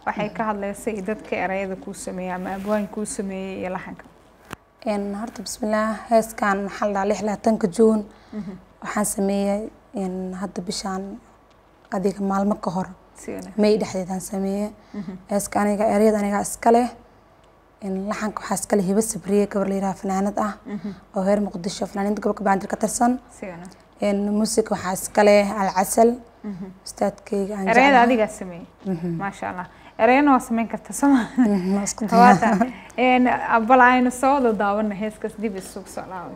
waxay ka hadlaysay dadka erayada kuu sameeyey ama abwaan kuu sameeyey iyo laxanka Een, horta bismillaah heeskan waxaa la dhahaa lix labaatanka juun waxaan sameeyey een, hadda bishaan adiga maalmo ka hor si wanaagsan may dhexdeedaan sameeyey heeska aniga ereyada aniga iska leh een, laxanka waxaa iska leh hibo sabriye gabar la yidhaha fanaanad ah oo reer muqdisho fanaaniinta gobolka bandir ka tirsan si wanaagsan een, muusig waxaa iska leh alcasal ustaadkayga aan erayada jeclahay. adigaa sameeyey maasha allah erayana waa sameyn karta soma Mhm, waa isku dayaa. waata een, bal aynu soo wada daawano heeskaas dib isugu soo laabay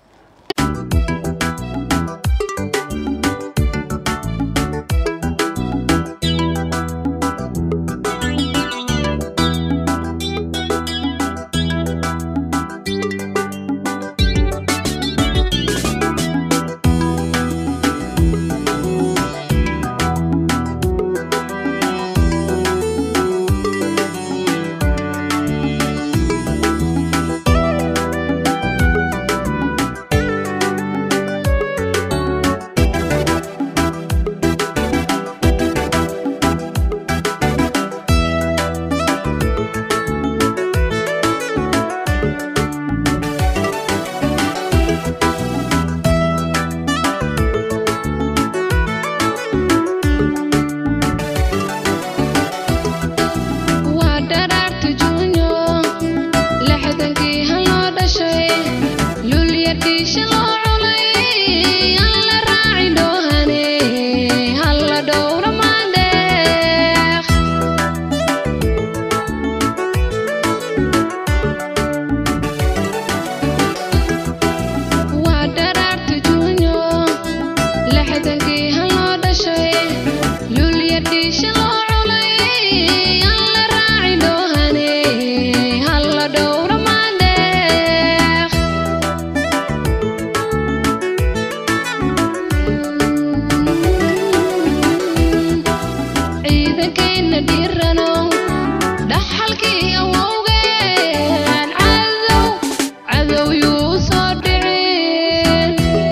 waa dharaarta juunyo lixdankii haloo dhashay lulyadhiisha loo culay aan la raacin dhoohane halla dhowra maandheeq waa dharaarta juunyo lixdankii haloo dhashay lulyadhiisha loo culay aan la raacin dhoohane halla dhowra maandheeq ciidankeenna dhiirano dhaxalkii awowgeen cadow cadow yuu soo dhicin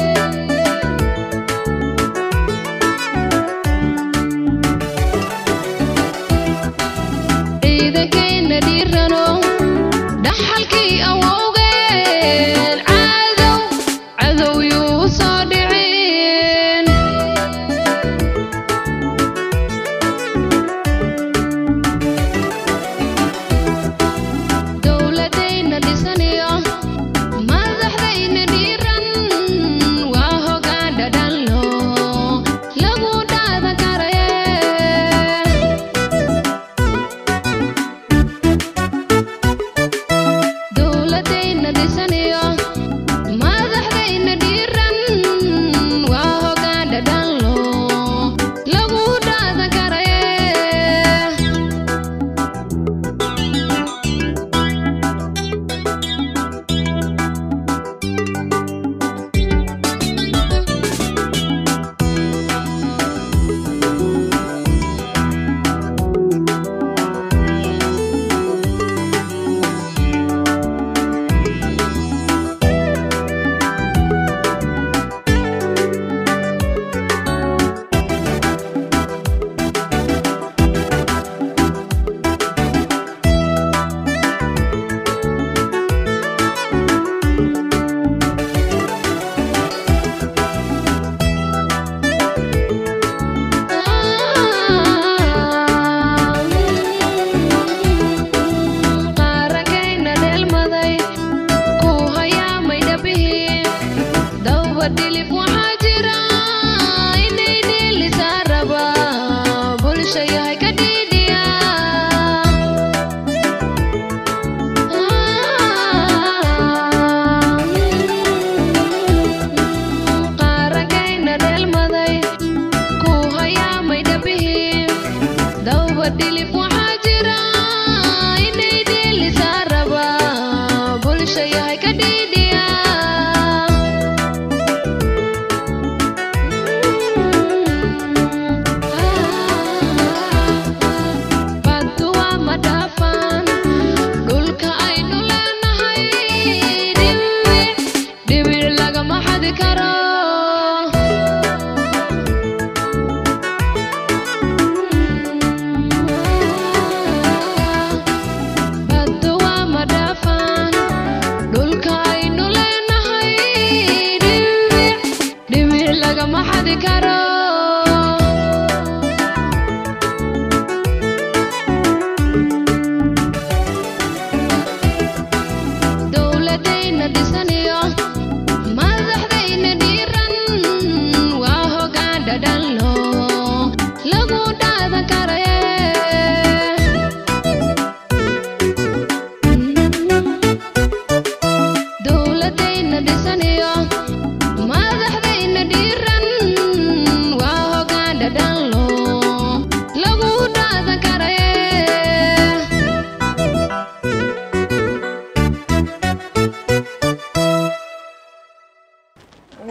ciidankeenna dhiirano dhaxalkii awowgeen cadow cadow yuu soo dhicin dowladayna dhisanayo madaxdayna dhiiran waa hoggaan dhadhanlo lagu dhaadan karaye dowladayna dhisanayo madaxdayna dhiiran waa hoggaan dhadhanlo lagu dhaadan karaye qaarankayna dheelmaday ku hayaamay dhabihi dawba dhilif waxaa jira inay dhiilisaa raba bulsha yahay ka dhiidhiya qaarankayna dheelmaday ku hayaamay dhabihi dawba dhilif waxaa jira inay dhiilisaa raba bulsha yahay ka dhiidhiya baddu waa ma dhaafaan dhulka aynu leenahay dhibir dhibir lagama xadi karo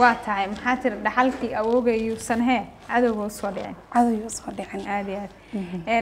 waa tahay maxaa tiri dhaxalkii awoogayuusan hee cadowga usoo dhicin cadow soo dhicin aad iyo aad